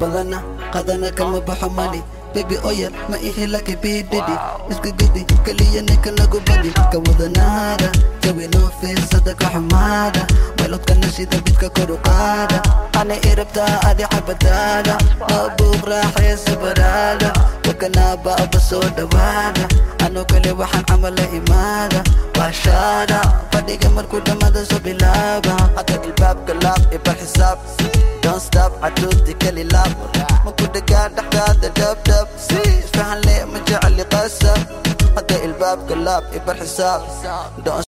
badana qadana kama baxo mali baby oyal ma ihi laki bididi iska gedi keliya ninka nagu badi ka wadanaada jawi noo fiirsada ka xumaada melodkana sida bidka koru qaada ani irabtaa adi xabadaada oo buuq raaxaysa baraada wakanaaba aba soo dhawaada anoo kale waxaan camal la imaada baashaada fadhiga markuu dhammada soo bilaaba hadda ilbaabka laab ibar xisaab don't stop caduudti keli laab maku dhagaan dhexdaada dhabdhab isfahan le ma jecli qasab hadda ilbaabka laab ibar xisaab Don't